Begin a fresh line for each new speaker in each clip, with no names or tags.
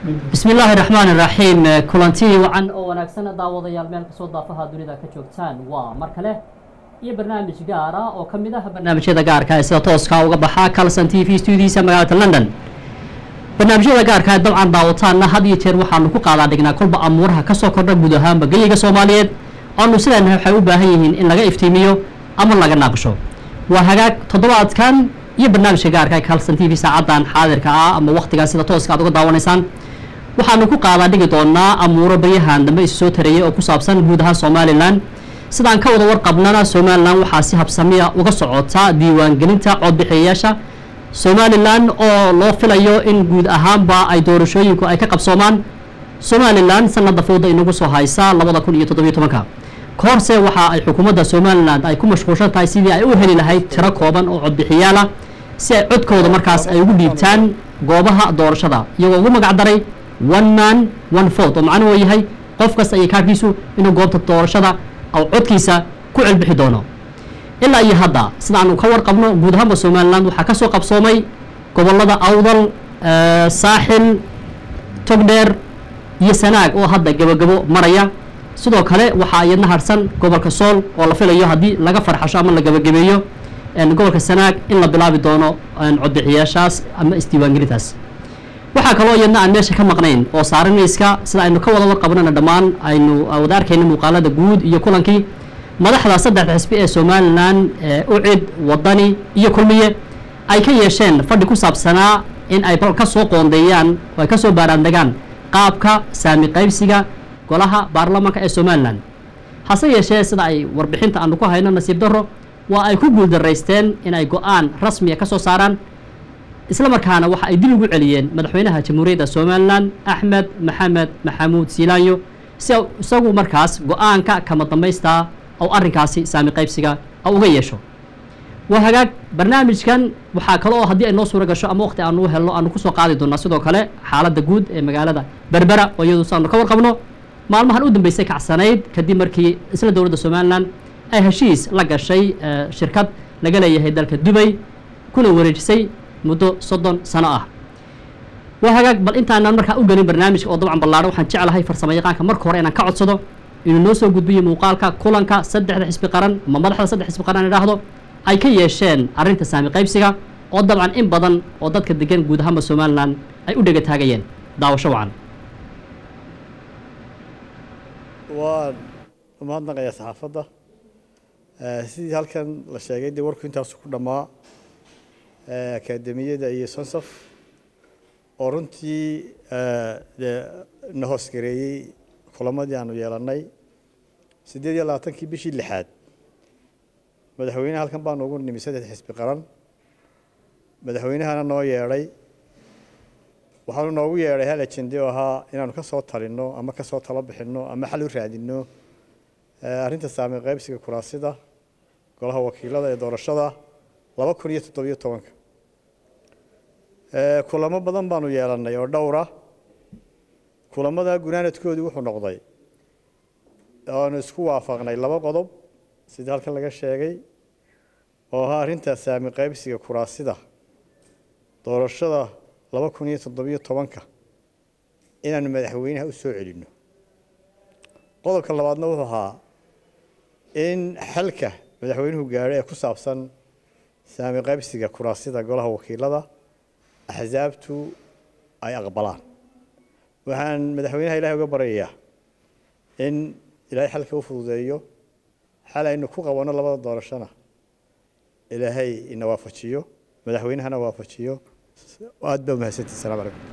bismi illaahi raxmaani raxiim kulanti wacan oo wanaagsan daawadayaal meel kastoo daafaha dunida ka joogtaan waa mar kale iyo barnaamij gaara oo ka mid ah barnaamijyada gaarka ee sida tooska uga baxa calson t v studiisa magaalada london barnaamijyada gaarka ee dabcan daawataanna had iyo jeer waxaanu ku qaadaa dhignaa kolba amuuraha kasoo kordha guud ahaanba geyiga soomaaliyeed oanu sidaana waxay u baahan yihiin in laga iftiimiyo ama laga naaqsho waa hagaag toddobaadkan iyo barnaamijka gaarka ee calson t v saacadan xaadirka ah ama waktigan sida tooska aad uga daawanaysaan waxaanu ku qaadaa dhigi doonaa amuuro baryahan dambe isu soo tareeyay oo ku saabsan guud ahaan somalilan sidaan ka wada warqabnana somalilan waxaa si habsamiya uga socota diiwaangelinta codbixiyayaasha somalilan oo loo filayo in guud ahaanba ay doorashooyinku ay ka qabsoomaan somalilan sanada fooda inagu soo haysa labada kun iyo toddobiyo tobanka ka horse waxa ay xukuumadda somalilan ay ku mashquulshan tahay sidii ay u heli lahayd tiro kooban oo codbixiyaala si ay codkooda markaas ay ugu dhiibtaan goobaha doorashada iyagoo ugu magac daray one man one vote oo macnuhu yahay qof kasta iyo kaarkiisu inuu goobta doorashada ou codkiisa ku celbixi doono ilaa iyo hadda sida aanu ka warqabno guud ahaanba somalilan waxaa ka soo qabsoomay gobolada awdal saaxil togdheer iyo sanaag oo hadda gebagabo maraya sidoo kale waxaa iyadna harsan gobolka sool oo la filayo haddii laga farxasho ama la gebagabeeyo gobolka sanaag in la bilaabi doono codbixiyaashaas ama isdiiwaangelintaas waxaa kaloo iyadna aan meesha ka maqnayn oo saarinayska sida aynu ka wada warqabnana dhammaan aynu wada arkayna muuqaalada guud iyo kulankii madaxda saddexda xisbi ee somalilan ucid wadani iyo kulmiye ay ka yeesheen fadhi ku saabsanaa in ay ka soo qoondeeyaan oo ay ka soo baaraandegaan qaabka saami qaybsiga golaha baarlamanka ee somalilan hase yeeshee sida ay warbixinta aanu ku hayno nasiib darro waa ay ku guuldaraysteen in ay go-aan rasmiya ka soo saaraan isla markaana waxa ay dib ugu celiyeen madaxweynaha jamhuuriyadda somalilan axmed maxamed maxamuud siilaanyo si isagu markaas go-aanka kama dambaystaa ou arrinkaasi saami qaybsiga ou uga yeesho waa hagaag barnaamijkan waxaa kale oo haddii ay noo suura gasho ama waqti aanu helno aanu kusoo qaadi doonaa sidoo kale xaaladda guud ee magaalada berbera oo iyadu saanu ka warqabno maalmahan u dambeysay kacsanayd kadib markii isla dowladda somalilan ay heshiis la gashay shirkad laga leeyahay dalka dubay kuna wareejisay muddo soddon sano ah waa hagaag bal intaanaan markaa u gelin barnaamijka oo dabcan ballaaro waxaan jeclahay farsamo yaqaanka marka hore inaan ka codsado inuu noo soo gudbiyo muuqaalka kulanka saddexda xisbi qaran ama madaxda saddex xisbi qaran idhaahdo ay ka yeesheen arrinta saami qaybsiga oo dabcan in badan oo dadka degan guud ahaanba somalilan ay u dhega taagayeen daawasho wacan
waan umahadnaqayaa saxaafadda sidii halkan la sheegay dee warku intaasu ku dhammaa akademiyada iyo sonsaf oo runtii dee na hoosgareeyey kulamadii aanu yeelannay siddeed iyo labaatankii bishii lixaad madaxweyneha halkan baanu ugu nimi saddex xisbi qaran madaxweynehana noo yeedhay waxaanu noogu yeedhay hal ajende oo ahaa inaanu ka soo talinno ama ka soo talo bixinno ama xal u raadinno arrinta saami qaybsiga kuraasida golaha wakiilada ee doorashada laba kun iyo toddobiyo tobanka kulamo badan baanu yeelannay oo dhowra kulamada gunaanadkoodii wuxuu noqday oanu isku waafaqnay laba qodob sidii halkan laga sheegay oo ahaa arrinta saami qaybsiga kuraasida doorashada laba kun iyo toddobiyo tobanka inaanu madaxweynaha u soo celinno qodobka labaadna wuxuu ahaa in xalka madaxweynuhu gaadho ee ku saabsan saami qaybsiga kuraasida golaha wakiilada axsaabtu ay aqbalaan waxaan madaxweynaha ilahay uga baryayaa in ilaahay xalka u fududeeyo xal aynu ku qabanno labada doorashona ilaahay ina waafajiyo madaxweynahana waafajiyo aad baa mahadsantii salaam calaykum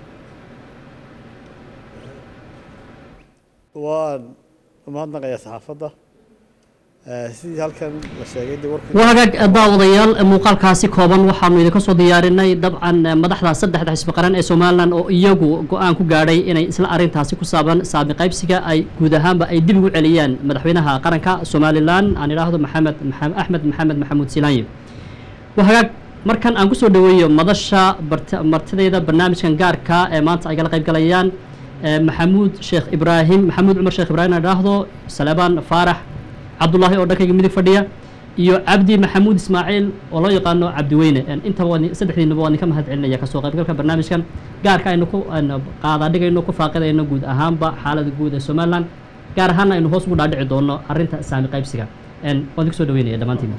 waan umahadnaqayaa saxaafadda sidii halkan la sheegay dee warku
waa hagaag daawadayaal muuqaalkaasi kooban waxaanu idinka soo diyaarinay dabcan madaxda saddexda xisbi qaran ee somalilan oo iyagu go-aan ku gaadhay inay isla arrintaasi ku saaban saami qaybsiga ay guud ahaanba ay dib ugu celiyaan madaxweynaha qaranka somalilan aan idhaahdo maxamed axmed maxamed maxamuud silaanyi waa hagaag markan aan kusoo dhaweeyo madasha martideeda barnaamijkan gaarka ee maanta ay kala qayb galayaan maxamuud sheekh ibraahim maxamuud cumar sheekh ibrahim aan idhaahdo salebaan faarax cabdullaahi oo dhankayga midig fadhiya iyo cabdi maxamuud ismaaciil oo loo yaqaano cabdiweyne intaba waa ni- saddexdiinaba waa ninka mahad celinaya kasoo qaybgalka barnaamijkan gaarka aynu ku aynu qaadaadhigayno ku faaqidayno guud ahaanba xaalada guud ee somalilan gaar ahaana aynu hoos ugu dhaadhici doono arrinta saami qaybsiga En, waan idinku soo dhaweynaya dhammaantiin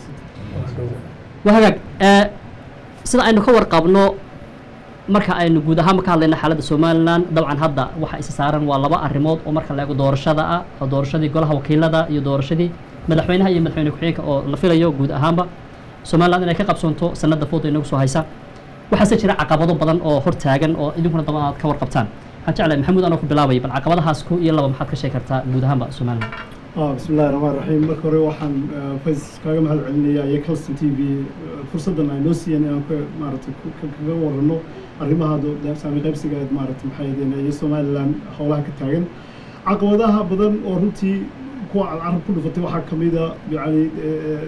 waa hagaag ee, sida aynu ka warqabno marka aynu guud ahaan ka hadlayna xaaladda somalilan dabcan hadda waxa isa saaran waa laba arrimood oo marka la eego doorashada ah oo doorashadii golaha wakiilada iyo doorashadii madaxweynaha iyo madaxweyne ku-xigeenka oo la filayo guud ahaanba somalilan inay ka qabsoonto sanada fooda inagu soo haysa waxaase jira caqabado badan oo hor taagan oo idinkuna daba aad ka warqabtaan waxaan jeclahay maxamuud anoo ku bilaabay bal caqabadahaas ku iyo laba maxaad ka sheegi kartaa guud ahaanba somalilan
ah bismillahi raxmaan raxiim marka hore waxaan eh, fays kaaga mahad celinayaa iyo calston t v eh, fursaddan ay noo siiyeen inaan ka maaragtay ku- ka- kaga warano arrimaha do- de- saami qaybsiga ee maaragtay maxay ahaydeen iyo somalilan howlaha ka taagan caqabadaha badan oo runtii kuwa aad carab ku dhufatay waxaa ka mid a yacni eh,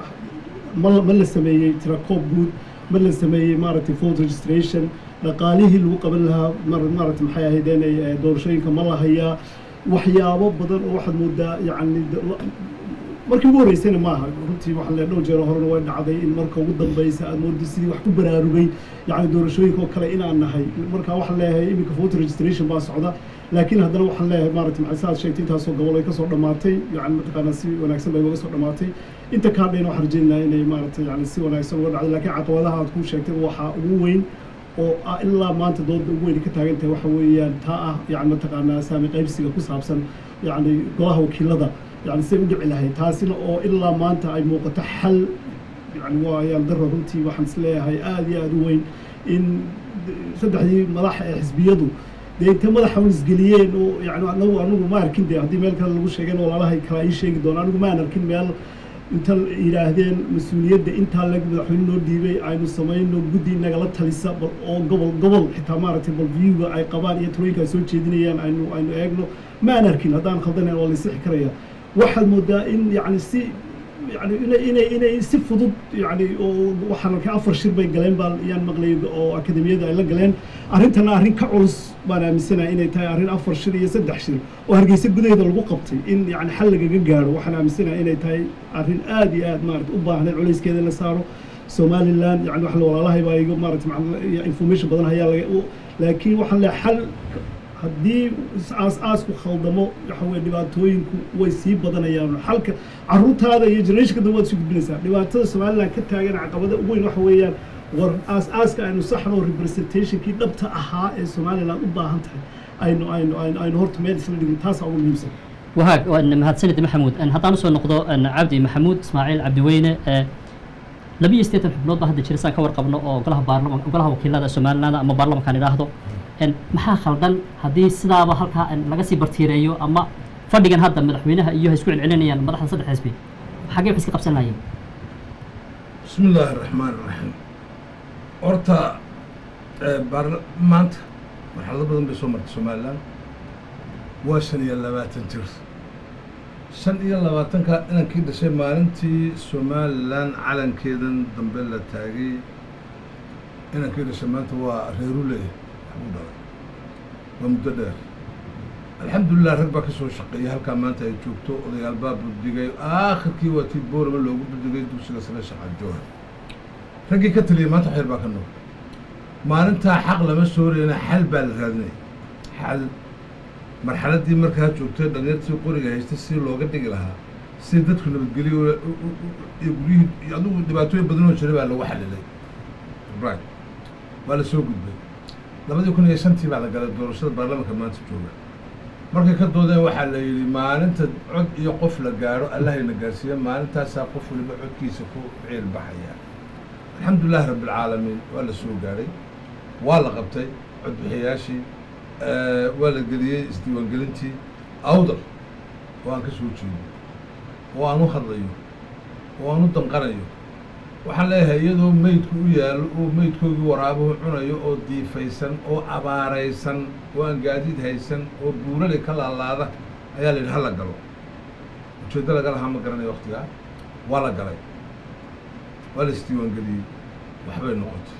ma la- ma la sameeyey tirakoob guud ma la sameeyey maaragtay vote registration dhaqaalihii lagu qaban lahaa mar- maaragtay maxay ahaydeen eh, doorashooyinka ma la hayaa waxyaabo badan oo waxaad moodaa yacni de- la- markii ugu horreysayna maaha runtii waxaa le dhowr jeero horena way dhacday in marka ugu dambeysa aad moodi sidii wax ku baraarugay yacni doorashooyinka oo kale inaan nahay marka waxaan leeyahay iminka voter registration baa socda laakiin haddana waxaan leeyahay maaragtay maxay saad sheegtay intaasoo gobol ay kasoo dhammaatay yacni mataqaanaa si wanaagsan bay uga soo dhammaatay inta kaa dhayna waxaan rajaynayaa inay maaragtay yacni si wanaagsan uga dhacday laakiin caqabadaha aad kuu sheegtay waxaa ugu weyn oo ah ilaa maanta dooda ugu weyn ka taagan tahay waxa weeyaan taa ah yani mataqaanaa saami qaybsiga ku saabsan yani golaha wakiilada yani siday u dhici lahayd taasina oo ilaa maanta ay muuqato xal yani waa ayaan daro runtii waxaan is leeyahay aada iyo aada u weyn in saddexdii madaxa ee xisbiyadu dee intay madaxa un isgeliyeen oo yani anagu anagu ma arkin de haddii meel kale lagu sheegeen walaalahay kala ii sheegi doona anigu maan arkin meel inta yidhaahdeen mas-uuliyadda intaa leg madaxweyne noo dhiibay aynu samayno guddi nagala talisa bal oo gobol gobol xitaa maaragtay bal viewga ay qabaan iyo talooyinka ay soo jeedinayaan aynu aynu eegno maan arkin haddaan khaldanayn waa la isixi karaya waxaad moodaa in yacni si yani inay inay inay si fudud yani oo waxaan arkay afar shir bay galeen baa yaan maqlay oo akademiyada ay la galeen arrintana arrin ka culus baan aaminsanahay inay tahay arrin afar shir iyo saddex shir oo hargeysa gudaheeda lagu qabtay in yani xal lagaga gaaro waxaan aaminsanahay inay tahay arrin aada iyo aad maarata u baahnayd culayskeeda in la saaro somaliland yani wax la walaalahay baa iga maarata maca- information badan hayaa laga u- laakiin waxaan leeyahay xal haddii aas-aasku khaldamo waxa weye dhibaatooyinku way sii badanayaan xalka caruurtaada iyo generationka dambe waad isu gudbinaysaa dhibaatada somaliland ka taagan caqabada ugu weyn waxa weeyaan war aas-aaska aynu saxno representationkii dhabta ahaa ee somaliland u baahan tahay aynu aynu aynu aynu horta meel isla dhigin taasaa ugu muhiimsan
wahaag waan mahadsanid maxamuud En, haddaan usoo noqdo en, cabdi maxamuud ismaaciil cabdiweyne ee labiyo siddeetan xubnood baa hadda jira saan ka warqabno oo golaha baarlaman golaha wakiilada somaliland ama baarlamankaan idhaahdo En, maxaa khaldan haddii sidaaba halkaa en, laga sii bartiireeyo ama fadhigan hadda madaxweynaha iyo hay isku celcelinayaan madaxda saddex xisbi xaggee wax iska qabsan lahayeen
بسم الله الرحمن الرحيم horta ee, baarla- maanta marxalado badan bay soo martay somalilan waa shan iyo labaatan jir shan iyo labaatanka inankii dhashay maalintii somalilan calankeedan dambe la taagay inankii dhashay maanta waa reeru leeyahay waxbuu dhalay waa muddo dheer alxamdulilah rag baa ka soo shaqeeyay halkaa maanta ay joogto odayaal baa buddigay aakhirkii waa tii boorama loogu buddigay dugsiga sare shaqaad joohar raggii ka taliyay maanta waxyar baa ka nool maalintaa xaq lama soorayna xal baa la raadinaya xal marxaladdii markaa joogtay dhalinyartii qoriga haystay si looga dhigi lahaa si dadku nabadgelyo u- u- u- iyo guryihii iyo adigu dhibaatooyin badan oo jiray baa lagu xalilay right waa la soo gudbay labadii kun iyo shantii baa la galay doorashada baarlamanka maanta jooga markay ka doodeen waxaa la yidhi maalinta cod iyo qof la gaadho allahayna gaarsiiya maalintaasaa qof waliba codkiisa ku ciil baxaya alxamdulilahi rabbilcaalamiin waa la soo gaadhay waa la qabtay codbixiyayaashii eh, waa la geliyey isdiiwaangelintii awdal oo aan ka soo jeedo oo aan u hadlayo oo aan u danqanayo waxaan leeyahay iyadoo meydku u yaallo oo meydkoogii waraabuhu cunayo oo diifaysan oo abaaraysan oo aan gaadiid haysan oo buurali ka laalaada ayaa la yidhi hala galo ujeeddo laga lahaa ma garanayo waktigaa waa la galay waa la isdiiwaangeliyey waxbay noqotay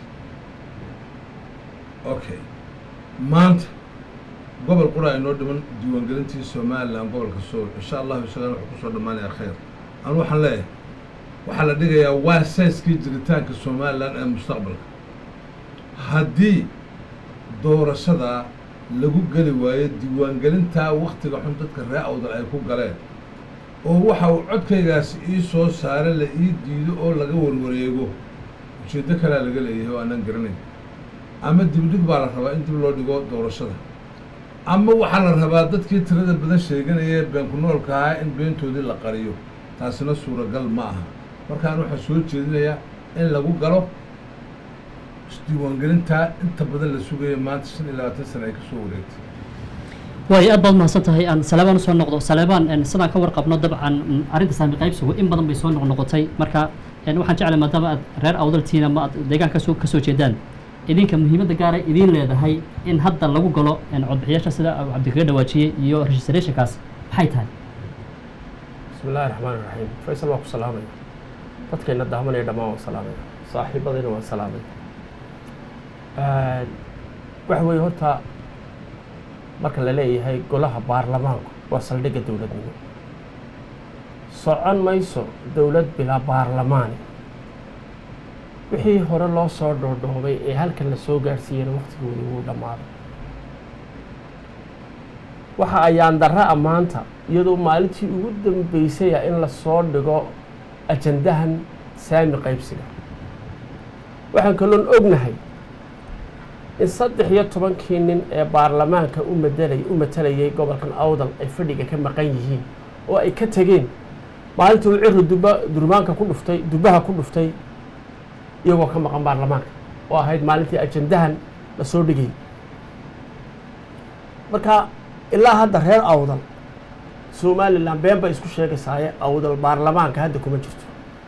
okay maanta gobol qura inoo dhiman diiwaangelintii somalilan gobolka sool insha allahu isagana wuxuu kusoo dhammaanayaa khayr anu waxaan leeyahay waxaa la dhigayaa waa sayskii jiritaanka somalilan ee mustaqbalka haddii doorashadaa lagu geli waayo diiwaangelintaa waktiga xun dadka ree awdal ay ku galeen oo waxa uu codkaygaasi ii soo saare la ii diido oo laga warwareego ujeeddo kalea laga leeyahay oo aanan garanayn ama dibdhig baa la rabaa in dib loo dhigo doorashada ama waxaa la rabaa dadkii tirada badan sheeganaya ee beenku noolka ahaa in beentoodii la qariyo taasina suuragal ma aha markaan waxaa soo jeedinayaa in lagu galo isdiiwaangelintaa inta badan la sugaya maanta shan iyo labaatan sana ay ka soo wareegtay
waayo aad baad mahadsan tahay aan saleebaan usoo noqdo saleebaan en, sidaan ka warqabno dabcan mm, arrinta saami qaybsigu in badan bay soo noqnoqotay marka en, waxaan jeclay maadaama aad reer awdaltiina ma aad deegaanka kasoo kasoo jeedaan idinka muhiimadda gaara idiin leedahay in hadda lagu galo en, codbixiyaasha sida uu cabdi kaga dhawaajiyey iyo registrationkaas maxay tahay
bismi illaahi raxmaan iraxiim faysal waa ku salaamaya dadkayna daamanaya dhammaan waan salaamaya saaxiibadayna waan salaamaya waxa weeye horta marka la leeyahay golaha baarlamaanku waa saldhigga dowladnimo socon mayso dowlad bilaa baarlamaani wixii hore loo soo dhoodhoobay ee halkan la soo gaarsiiyeyna waktigoodii wuu dhammaaday waxa ayaan darra a maanta iyadoo maalintii ugu dambeysaya in lasoo dhigo ajandahan saami qaybsiga waxaan kaloon ognahay in saddex iyo tobankii nin ee baarlamaanka u madelay u matalayay gobolkan awdal ay fadhiga ka maqan yihiin oo ay ka tegeen maalintii uu ciri duba durmaanka ku dhuftay dubaha ku dhuftay iyagoo ka maqan baarlamaanka oo ahayd maalintii ajandahan lasoo dhigayay marka ilaa hadda reer awdal somalilan been bay isku sheegaysaaye awdal baarlamaanka hadda kuma jirto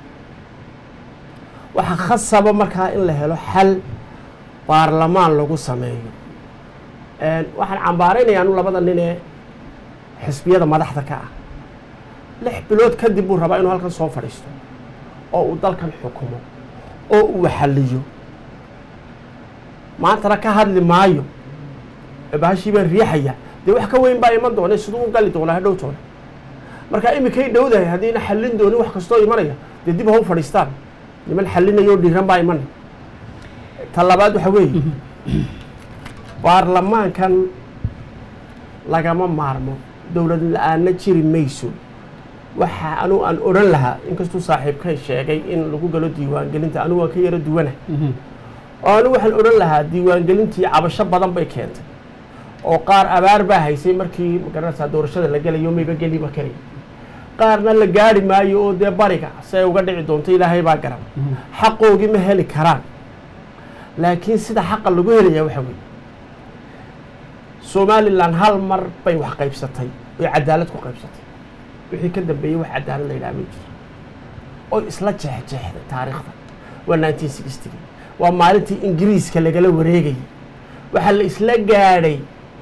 waxaa khasaba markaa in la helo xal baarlamaan lagu sameeyo waxaan cambaaraynaya anu labada nin ee xisbiyada madaxda ka ah lix bilood kadib buu rabaa inuu halkan soo fadhiisto oo uu dalkan xukumo oo uu waxaliyo maantana ka hadli maayo bahashii baan riixaya dee wax ka weyn baa iman doona siduu u gali doonaa hadhowtoona marka iminkay dhowdahay haddiina xallin doonin wax kastoo imanaya dee dib ha u fadhiistaan niman xallinayoo dhiiran baa imanaya ta labaad waxa weeye baarlamaankan lagama maarmo dowlad la-aanna jiri mayso waxa anu aan odhan lahaa inkastuu saaxiibkay sheegay in lagu galo diiwaangelinta anigu waan ka yaro duwana oo anigu waxaan odhan lahaa diiwaangelintii cabasho badan bay keentay oo qaar abaar baa haysay markii magaranaysaa doorashada la gelayo mayba geliba keliya qaarna la gaari maayo oo dee bariga si ay uga dhici doonto ilaahay baa garan xaqoogii ma heli karaan laakiin sida xaqa lagu helayaa waxa weeye somalilan hal mar bay wax qaybsatay oy cadaalad ku qaybsatay wixii ka dambeeyey wax cadaalad la yidhaha ma jiro oy isla jeexjeexday taariikhda waa nineteen sixtygii waa maalintii ingiriiska lagala wareegayay waxaa la isla gaadhay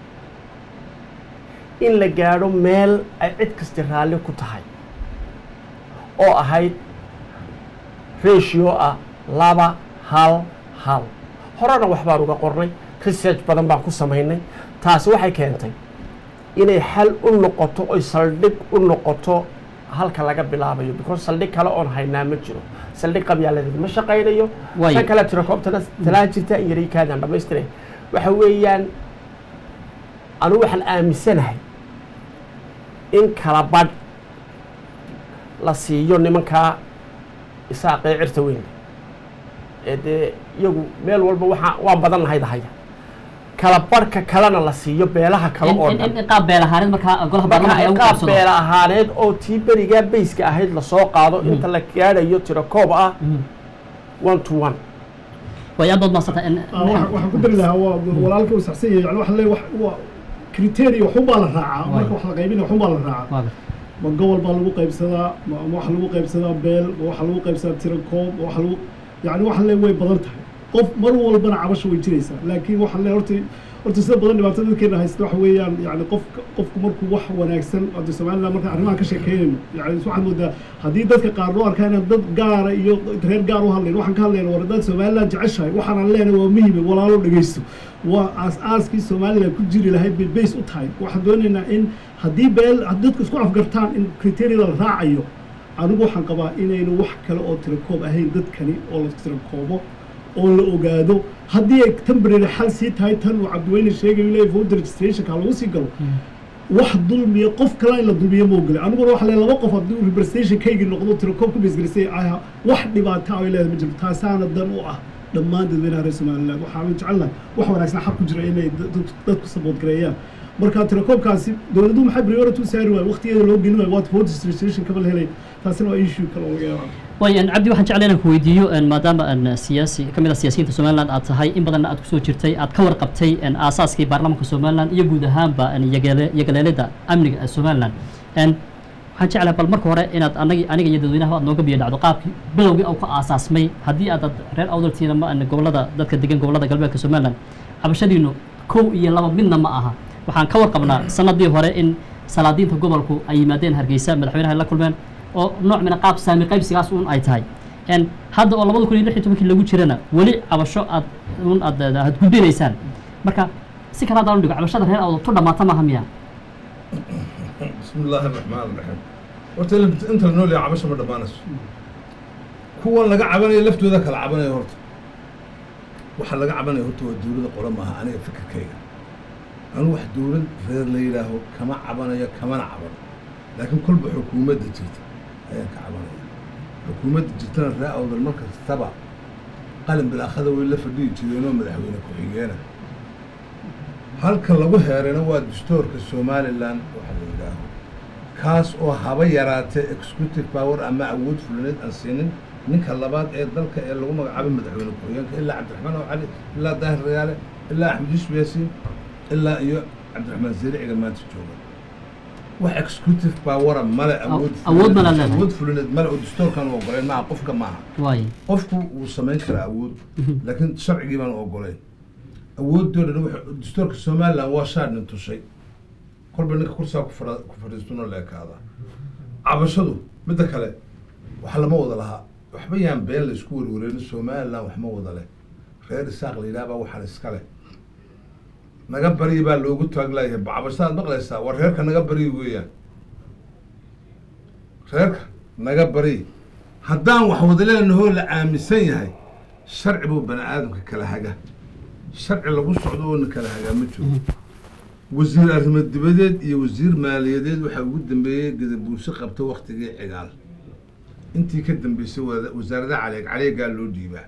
in la gaadho meel ay cid kasti raalli ku tahay oo ahayd ratio ah laba hal hal horena wax baan uga qornay research badan baan ku samaynay taasi waxay keentay inay xal u noqoto oy saldhig u noqoto halka laga bilaabayo because saldhig kale oon haynaa ma jiro saldhig qabyaaladeed ma shaqaynayo
Waayo.
tan kale tirakoobtana talaa jirta in yaray kaadaan dhammaystiray waxa weeyaan anigu waxaan aaminsanahay in kala badh la siiyo nimankaa isaaqee cirta weyn ee dee iyagu meel walba waxaa waan badan nahay dahaya kala badhka kalena la siiyo beelaha kale oo
in
dhan
in- in qaab beel ahaaneed markaa golaha
marka
baarlamaanka lagu
qaab
qabsado
beela ahaaneed oo tii berigaa bayska ahayd lasoo qaado inta la gaadhayo tiro koob ah one to one
way aad baad mahadsantahay in-
Ah, waxa- waxaan ku dari lahaa waa walaalka uu saxsan yahay yani waxa le wax waa criteria waxunbaa la raacaa
Waayo.
marka wax la qaybinaya waxunbaa la raacaa
Waaga.
ma gobol baa lagu qaybsadaa ma ma waxa lagu qaybsadaa beel ma waxa lagu qaybsadaa tiro koob ma waxa lagu yani waxa le way badan tahay qof mar walbana cabasho way jiraysaa laakiin waxa le horta horta sida badan dhibaatada dadkeena haysta waxa weeyaan yani qofka qofku markuu wax wanaagsan hadda somaliland markaan arrimahan ka sheekeynayno yani waxaad moodaa haddii dadka qaar loo arkaa inaan dad gaara iyo reer gaar u hadlayn waxaan ka hadlayna war dad somaliland jeceshahay waxaanaan leenahay waa muhime walaalo dhegeysto waa aas-aaskii somaliland ku jiri lahayd bay base u tahay waxaan doonaynaa in haddii beel haddii dadku isku afgartaan in criteria la raacayo anigu waxaan qabaa inaynu wax kale oo tirakoob ahayn dadkani oo la tirakoobo oo la ogaado haddii ay temporary xal sii tahay tan uu cabdiweyne sheegayo leeyahay voter registrationka lagu sii galo wax dulmiya qof kale in la dulmiyo ma ogole aniguna waxa leeyahay laba qof haddii uu representationkaygii noqdo tirakoob ku beesgelisay aha wax dhibaato ah ay leedahay ma jirto taasaana dan u ah dhammaan dadweynaha reer somaliland waxaan jecelnahay wax wanaagsan xaq ku jira inay dad- dadku sabood gareeyaan marka tirakoobkaasi dowladuhu maxay priority u saari waay waqtigeeda loo gelin waay waad voter registration kama la helay taasina waa issue kale oo laga yaaba
way en cabdi waxaan jeclay inaan ku weydiiyo en maadaama en siyaasi ka mid ah siyaasiyiinta somaliland aad tahay in badanna aad kusoo jirtay aad ka warqabtay en aasaaskii baarlamaanka somaliland iyo guud ahaanba en yagele yagaleelida amniga ee somaliland en waxaan jeclahay bal marka hore inaad anagi aniga iyo dadweynaha aad nooga biyo dhacdo qaabkii bilowgii uu ka aasaasmay haddii aad dad reer awdaltiina ma en gobolada dadka degan gobolada galbeedka somaliland cabashadiinu kow iyo laba midna ma aha waxaan ka warqabnaa sanadii hore in salaadiinta gobolku ay yimaadeen hargeysa madaxweynaha ay la kulmeen oo nooc mina qaab saami qaybsigaas un ay tahay en hadda oo labada kun iyo lix iyo tobankii lagu jirana weli cabasho aad un aad aad gudbinaysaan marka si kale haddaan u dhigo cabashada reer awdal tu dhammaata maaha miya
بسم الله الرحمن الرحيم horta il- inta la nool yahay cabasho ma dhammaanayso kuwan laga cabanayo laftooda kala cabanayo horta waxa laga cabanayo horta waa dowladda qole maaha aniga fikirkayga anu wax dowlad reer la yidhaaho kama cabanayo kamana cabano laakiin kolba xukuumadda jirta ayaan ka cabanaya xukuumadda jirtana ree awdal mar kastaba qalin bilaakhada way la fadhiyi jireenoo madaxweyne ku-xigeena halka lagu heerayna waa dastuurka somalilan waxa la yidhaaho kaas oo haba yaraatee executive power ama awood fulineed aan siinin ninka labaad ee dalka ee lagu magacaabay madaxweyne ku-xigeenka ilaa cabdiraxmaan oo cali ilaa daahir rayaale ilaa axmed yuusuf yaasiin ilaa iyo cabdiraxmaan zeericiga maanta jooga wax executive powera male awood
awood
fulineed-
male leedahay.
awood fulineed male oo dastuurkan u ogoleen maaha qofka maaha
waay
qofku wuu samayn karaa awood laakiin sharcigii baan ogolayn awoodooda wuxuu dastuurka somaliland waa shaadnin tushay kolba ninka kursiga ku fadha- ku fadhiistuna la ekaada cabashadu midda kale wax lama wada lahaa waxba yaan been la isku werwareerin somaliland wax ma wada leh reer isaaq la yidhaha baa waxaan iska leh naga baryi baa loogu taaglayahay cabashadaad maqlaysaa waa reerka naga baryi weeyaan reerka naga baryi haddaan wax wada leenahoo la aaminsan yahay sharci buu bani aadamka kala haga sharci lagu socdo oo na kala hagaa ma jiro wasiir arrimo dibadeed iyo wasiir maaliyadeed waxaa ugu dambeeyey gadabuurse qabta waktigii cigaal intii ka dambeysay wada- wasaaradaha caleeg caleegaa loo dhiibaa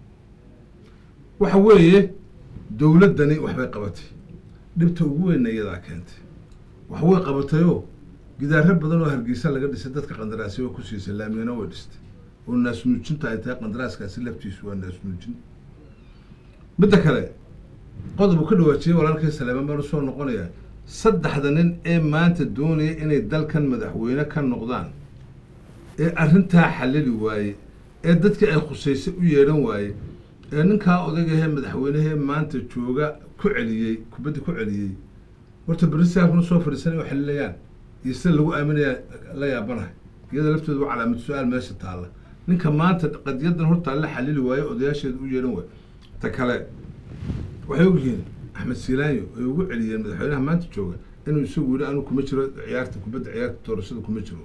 waxa weeye dowladdani waxbay qabatay dhibta ugu weynna iyadaa keentay wax way qabatayoo gidaaro badan oo hargeysa laga dhisay dadka qandaraasya oo ku siisay laamiyana way dhistay oo naasnuujinta ay tahay qandaraaskaasi laftiisu waa naasnuujin midda kale qodob uu ka dhawaajiyey walaalkii saleeman baan usoo noqonayaa saddexda nin ee maanta doonaya inay dalkan madaxweyne ka noqdaan ee arrintaa xallili waaye ee dadkii ay khusaysay u yeedhan waaye ee ninkaa odagahee madaxweynehee maanta jooga ku celiyey kubadda ku celiyey horta berisaakuna soo fadhiisan oo xalilayaan iyo sida lagu aaminayaa la yaabanahay iyada laftooda waa calaamad su-aal meesha taalla ninka maanta qadiyadan hortaa la xalili waaye odayaasheeda u yeedhan waaye ta kale waxay ogyihiin axmed siilaanyo ay ugu celiyeen madaxweynaha maanta jooga inuu isagu yidhi anu kuma jiro ciyaarta kubadda ciyaarta doorashada kuma jiro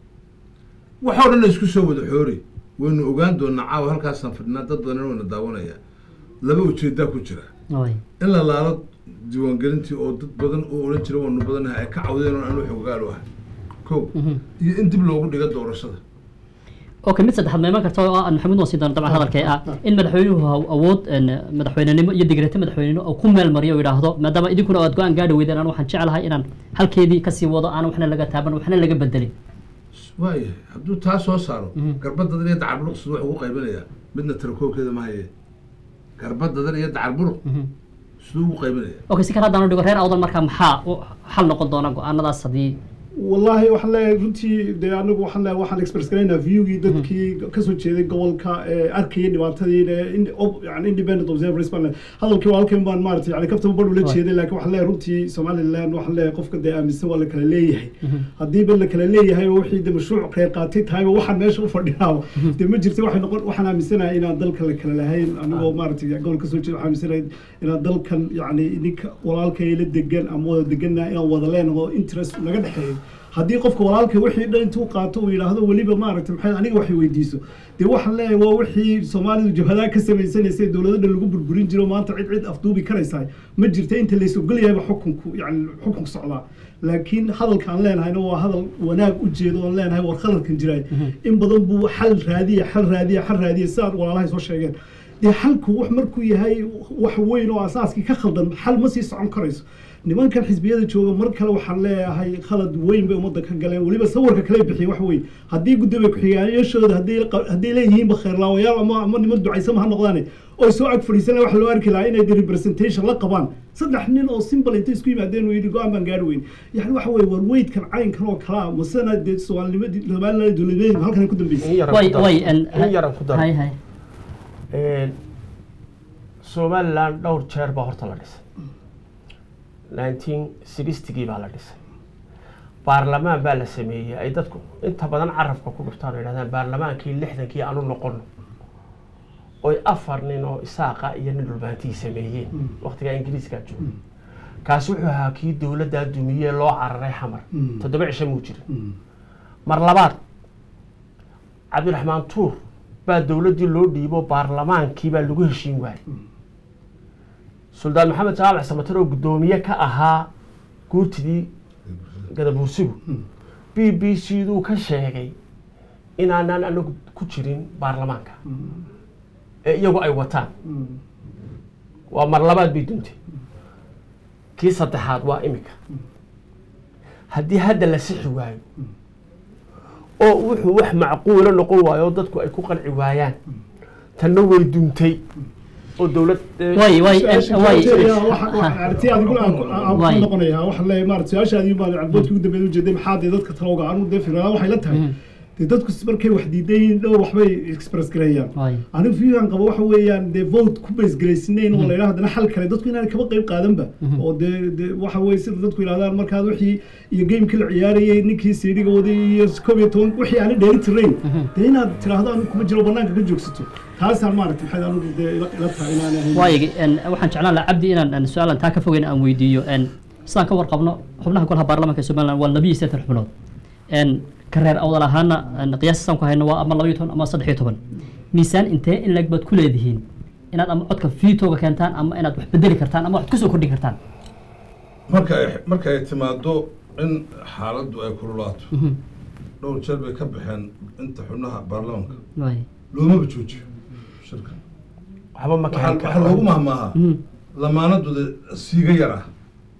waxoo dhan isku soo wada xoori waynu ogaan doonaa caawa halkaasaan fadhinaa dad badan wayna daawanaya laba ujeedaa ku jira
waay
in la laalo diiwaangelintii oo dad badan oo odhan jira waanu badanahay ay ka cawdeen oo anu xogaal u ahay ko iyo in dib loogu dhigo doorashada
okay mid saddexaad ma iman karta oo aan maxamuud wasi doono dabcan hadalkee ah in madaxweynuhu ha- awood en, madaxweynenimo iyo digreete madaxweynenimo oo ku meel mariyo oo yidhaahdo maadaama idinkuna aad go-aan gaadhi weydeen anu waxaan jeclahay inaan halkeedii kasii wado aan waxna laga taaban waxna laga bedelin
waayahay hadduu taa soo saaro
Mhm.
garbadadan iyo dacar buruq siduu wax ugu qaybinayaa midna tirakoobkeeda ma haye garbadadan iyo dacar buruq
Mhm.
siduu ugu qaybinayaa
okay si kale haddaan u dhigo reer awdal markaa maxaa u xal noqon doona go-aanadaas haddii
والله waxaan leeyahay runtii dee anagu waxaan leeyahay waxaan express garaynaa viewgii dadkii kasoo jeeday gobolka ee arkayay dhibaatadii ee in- ob- yani independent observers baan leeyahay hadalkii waa halkan baan maaragtay yani kaftaba badh ula
Right.
jeeday laakiin waxaan leeyahay runtii somaliland waxaan leeyahay qofka dee aaminsan waa la kala leeyahay haddiiba la kala leeyahay oo wixii de mashruuc reer qaatay tahayba waxaan meesha u fadhiyaaba dee ma jirta waxay noqon waxaan aaminsanahay inaan dalka la kala lahayn anigoo maaragtay gobol kasoo jeeda waxaan aaminsanahay inaan dalkan yani ninka walaalkay la degan ama wada degannahay inaan wada leenaho interest naga dhexeeyo haddii qofka walaalka wixii dhan intuu qaato uu yidhaahdo weliba maaragtay maxay aniga wax weydiiso dee waxaan leeyahay waa wixii soomaalidu jabhadaa ka samaysanaysay dowlado dhan lagu burburin jiro maanta cid cid afduubi karaysaa ma jirta inta lays ogolyahayba xukunku yani xukunku socdaa laakiin hadalka aan leenahayna waa hadal wanaag u jeedo oon leenahay war khaladkan jiraay in badan buu xal raadiya xal raadiya xal raadiya sidaad walaalahay soo sheegeen dee xalku wax markuu yahay wax weyn oo asaaskii ka khaldan xal ma sii socon karayso nimankan xisbiyada jooga mar kale waxaan leeyahay khalad weyn bay ummadda ka galeen weliba sawirka kale bixiya wax weyn haddii gudoomiye ku-xigeenyaashooda hadday hadday leeyihiinba khayrlaawayaal ama ama niman ducaysama ha noqdaane oo soo ag fadhiisana waxa loo arki lahaa inay de representation la qabaan saddex nin oo simple intay isku yimaadeen uu yidhi go-aan baan gaari weyn yani waxa weye war weydkan caynkan oo kalaa masena dee soomaalinimadii somaliland dowladnimadii halkan ay ku dambeysay
in yaran
way
ku daro.
way
in yaran ku daro
hay hay
Een, somaliland dhowr jeer baa horta la dhisay nineteen sixtygii baa la dhisay baarlamaan baa la sameeyey ay dadku inta badan carabka ku dhuftaan oo yidhahdaan baarlamaankii lixdankii aanu noqono oy afar nin oo isaaqa iyo nin dhulbaantii sameeyeen waqtigaa ingiriiskaa jooga kaasi wuxuu ahaa kii dowladdaa dumiyee loo cararay xamar
Mm.
toddoba cisho muu jirin mar labaad cabdiraxmaan tuur baa dowladdii loo dhiibo baarlamaankii baa lagu heshiin waayey suldaan maxamed jaamac samatar oo guddoomiye ka ahaa guurtidii gadabuursigu b b c duu ka sheegay inaanaan anagu ku jirin baarlamaanka ee iyagu ay wataan waa mar labaad bay duntay kii saddexaad waa imika haddii hadda la sixi waayo oo wuxuu wax macquula noqon waayo oo dadku ay ku qanci waayaan tanna way duntay oo dowlad eh,
way way way
arti adiguna aan ku- aan
Waay.
ku noqonayaa waxaan leeyahay maarata su-aashaadii baa cabdoodkii ugu dambeeyay ujeeday maxaa dee dadka talowga anu dee firaa waxay la tahay dee dadku markay wax diidan yihiin dhowr waxbay express gareeyaan
way
anigu fiigan qabo waxa weeyaan dee vote ku baysgaraysnayn oo la yidhaha haddana xal kale dadku inaan kaba qayb qaadanba oo dee dee waxa weye sida dadku yidhahdaan markaad wixii iyo gamekii la ciyaarayay ninkii siidhiga waday iyo koob iyo toban wixii aani dheeri tirayn dee inaad tiraahdo anigu kuma jiro banaanka ka joogsato taasaan maaragta maxay anigu dee ila ila tahay inaan ahayn
waayigi waxaan jeclaan lahaa cabdi inaan aan su-aalan taa ka fogeyn aan weydiiyo n sidaan ka warqabno xubnaha golaha baarlamaanka somaliland waa labiyo siddeetan xubnood n ka reer awdal ahaana n qiyaasasaan ku hayno waa ama labaiyo toban ama saddex iyo toban miisaan intee in leg baad ku leedihiin inaad ama codka fiitooga keentaan ama inaad wax bedeli kartaan ama wax kusoo kordhin kartaan
marka ay marka ay timaado in xaaladdu ay kululaato dhowr jeer bay ka baxeen inta xubnaha baarlamaanka
waay
loomaba joojiyo shirka
waxba ma
waxaa
kixin
waxaa loogu mahmaahaa
Mhm.
lamaanaduda siiga yar ah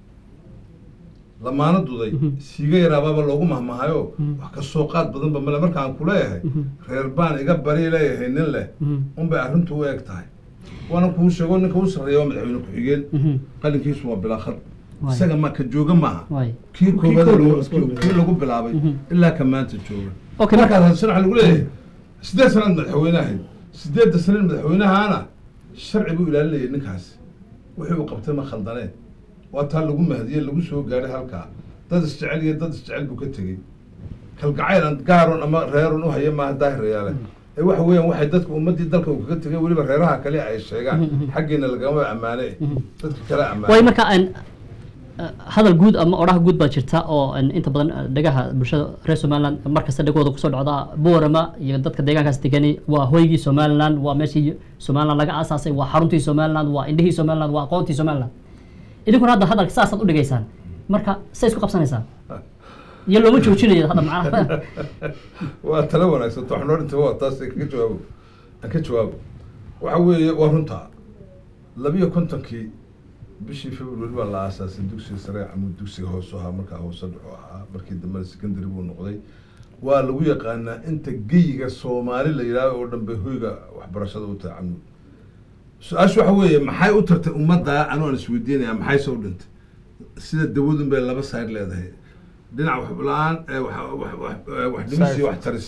lamaanaduday siiga yaraabaaba loogu mahmaahayo wax ka soo qaad badanba male markaan ku leeyahay reer baan iga bari leeyahay nin leh unbay arrintu u eg tahay waana kuu sheego ninka u sarreeya waa madaxweyne ku-xigeen
Mhm.
qalinkiisu waa bilaakad
Waay.
isaga ma ka jooga maaha
waay
kii koobaad
koobaad
lagu-
waa isku
kii-
mid.
kii lagu bilaabay ilaa ka maanta jooga
Okay, marka-
markaas hadsana waxaa lagu leeyahay sideed sanaad madaxweynahay sideedda sanaed madaxweynahaana sharci buu ilaalinayay ninkaasi wixii uu qabtay ma khaldaneen waa taa lagu mahdiyey lagu soo gaadhay halkaa dad isjecel iyo dad isjecel buu ka tegey kalgacayl aan gaaron ama reerun u haya maaha daahirayaale ee waxa weeyaan waxay dadka ummaddii dalka uu kaga tegay weliba reeraha kale ay sheegaan xaggiina lagama ammaane dadka kale ammaane
waay marka aan hadal guud ama odhaha guud baa jirta oo aan inta badan ah, dhagaha bulshada reer somaliland markasta dhagooda kusoo dhacda boorama iyo dadka deegaankaas degani waa hoygii somaliland waa meeshii somaliland laga aasaasay waa xaruntii somaliland waa indhihii somaliland waa aqoontii somaliland idinkuna hadda hadalka saasaad u dhigaysaan marka say isku qabsanaysaan iyo looma joojinayo hadda macnaha
waa talo wanaagsan waxaan noo dhintay waa taas kaga jawaabo aan ka jawaabo waxa weeye waa runta labiyo kontonkii bishii february baa la aasaasay dugsiga sare ama dugsiga hoose ahaa markaa hoose dhuxu ahaa markii dambena secondary buu noqday waa lagu yaqaanaa inta geyiga soomaali la yidhaaho oo dhan bay hoyga waxbarashada u tahay camud su-aasha waxa weeye maxay u tartay ummadda anu aan isweydiinaya maxay soo dhintay sida dawadun bay laba side leedahay dhinac wax la-aan eh, wax- wax- wax- eh, wax dhimis iyo wax taris